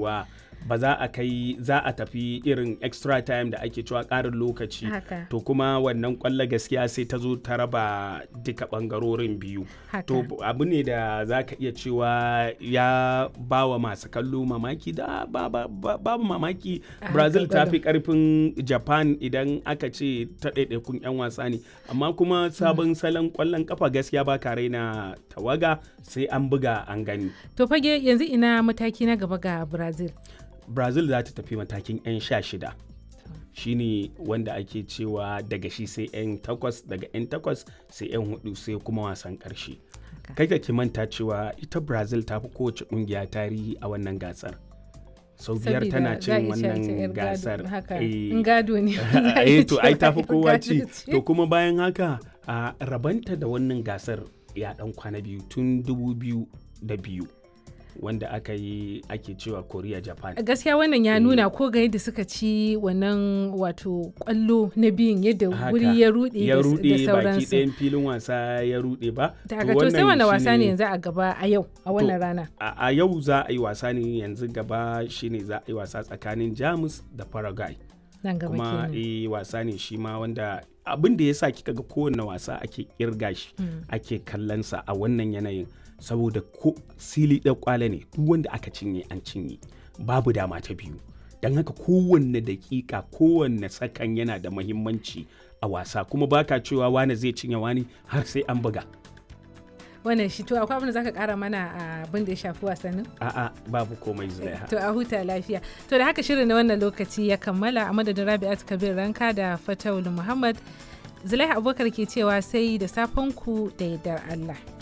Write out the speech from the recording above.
cewa ba za a kai za a tafi irin extra time da ake cewa ƙarin lokaci Haka. to kuma wannan kwallo gaskiya sai ta zo ta raba duka ɓangarorin biyu Haka. to abu ne da za ka iya cewa ya ba wa masu kallo mamaki da ba- ba- ba- babu mamaki A brazil haka ta fi karfin japan idan aka ce ta ɗaiɗaikun 'yan wasa ne amma kuma sabon salon kwallon kafa gaskiya ba ka raina tawaga sai an buga an gani To fage yanzu ina mataki na gaba ga Brazil. brazil za ta tafi matakin 'yan sha shida shine wanda ake cewa daga shi sai 'yan takwas daga 'yan takwas sai 'yan hudu sai kuma wasan karshe kai ka ki manta cewa ita brazil ta fi kowace kungiya tarihi a wannan gasar sau biyar Sabida tana za a cin iya cewa ita 'yar wannan gado. gasar Haka. Eh, In gado ne. za a eh iya to ai cewa tafi yar kowa gado ci ce. to kuma bayan haka a rabanta da wannan gasar ya dan kwana biyu tun dubu biyu da biyu wanda aka yi ake cewa korea japan gaskiya wannan ya nuna ko ga yadda suka ci wannan wato kwallo na biyun yadda Haka. wuri ya rude ya da- rude da baki sauransu ɗayan filin wasa ya rude ba daga to sai wani wasa ne yanzu a gaba a yau a wannan rana a a yau za a yi wasa ne yanzu gaba shine za a yi wasa tsakanin jamus da paraguay nan gaba kuma kenan eh wasa ne shi ma wanda abin da ya sa kika ga kowane wasa ake kirga shi ake kallonsa a wannan yanayin saboda ko sili ɗan kwale ne duk wanda aka cinye an cinye babu dama ta biyu don haka kowanne dakika kowanne sakan yana da mahimmanci a wasa kuma baka cewa wane zai cinye wani har sai an buga wannan shi to akwai abin da zaka kara mana a abin da ya shafi wasannin a'a babu komai zulaiha to a huta lafiya to da haka shirin na wannan lokaci ya kammala a madadin rabi'at kabir ranka da fatawul muhammad zulaiha abubakar ke cewa sai da safen ku da yardar allah